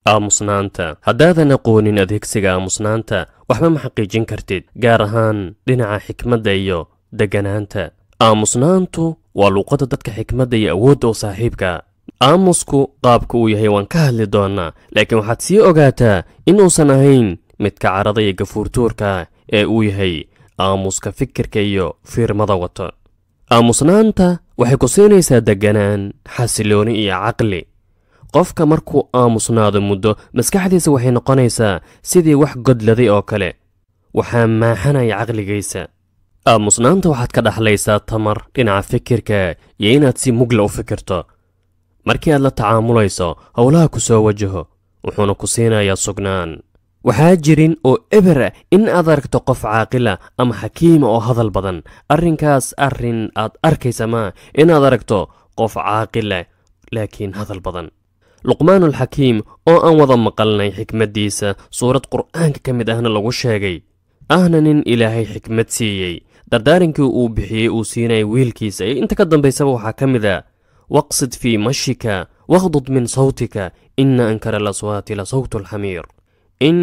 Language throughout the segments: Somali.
aamusnaanta haddaadan aqoonin adeegsiga aamusnaanta waxba ma xaqiijin kartid gaar ahaan dhinaca xikmadda iyo degganaanta aamusnaantu waa luuqadda dadka xikmadda iyo awoodda u saaxiibka aamusku qaabka uu yahay waan ka hadli doonnaa laakiin waxaad sii ogaataa inuusan ahayn midka carada iyo gafuurtuurka ee uu yahay aamuska fikirka iyo fiirmada wato aamusnaanta waxay ku siinaysaa degganaan xasilooni iyo caqli qofka markuu aamusnaado muddo maskaxdiisa waxay noqonaysaa sidii wax godladay oo kale waxaa maaxanaya caqligaysa aamusnaanta waxaad ka dhaxlaysaa tamar dhinaca fikirka iyo inaad si mugla u fikirto markii aad la tacaamulayso howlaha ku soo wajaho wuxuuna ku siinayaa sugnaan waxaa jirin oo eber ah in aad aragto qof caaqila ama xakiima oo hadal badan arrinkaas arrin aad arkaysa maa inaad aragto qof caaqila laakiin hadal badan luqmaanulxakiim oo aan wada maqalnay xikmaddiisa suurad qur'aanka ka mid ahna lagu sheegay ahna nin ilaahay xikmad siiyey dardaarinkii uu bixiyey uu siinayay wiilkiisa iyo inta ka dambaysaba waxaa ka mid a waqsid fii mashika wakhdud min sawtika ina ankara alaswaati la sawtu alxamiir in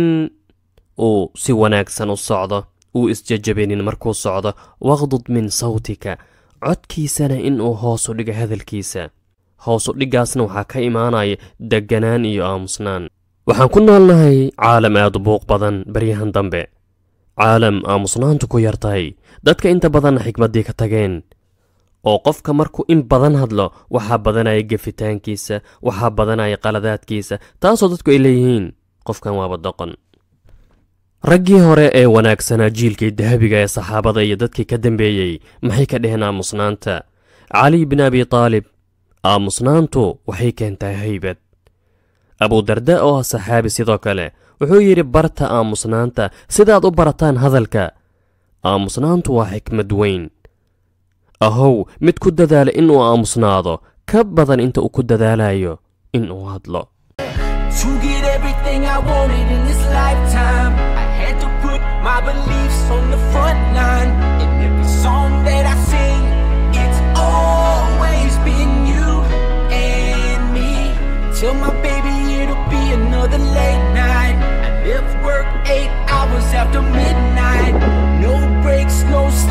uu si wanaagsan u socdo uu isjajabinin markuu socdo wakhdud min sawtika codkiisana in uu hoosu dhiga hadalkiisa hoosu dhiggaasna waxaa ka imaanaya degganaan iyo aamusnaan waxaan ku noolnahay caalam aad u buuq badan baryahan dambe caalam aamusnaantu ku yar tahay dadka inta badanna xikmaddii ka tageen oo qofka markuu in badan hadlo waxaa badanaya gefitaankiisa waxaa badanaya qaladaadkiisa taasoo dadku ay leeyihiin qofkan waaba doqon raggii hore ee wanaagsanaa jiilkii dahabiga ee saxaabada iyo dadkii ka dambeeyey maxay ka dheheen aamusnaanta cali bin abi taalib aamusnaantu waxay keentaa haybad abudarda oo ah saxaabi sidoo kale wuxuu yidhi barta aamusnaanta sidaad u barataan hadalka aamusnaantu waa xikmad weyn ahow mid ku dadaala inuu aamusnaado ka badan inta uu ku dadaalayo inuu hadlo To get everything I wanted in this lifetime, I had to put my beliefs on the front line. In every song that I sing, it's always been you and me. Tell my baby it'll be another late night. I left work eight hours after midnight. No breaks, no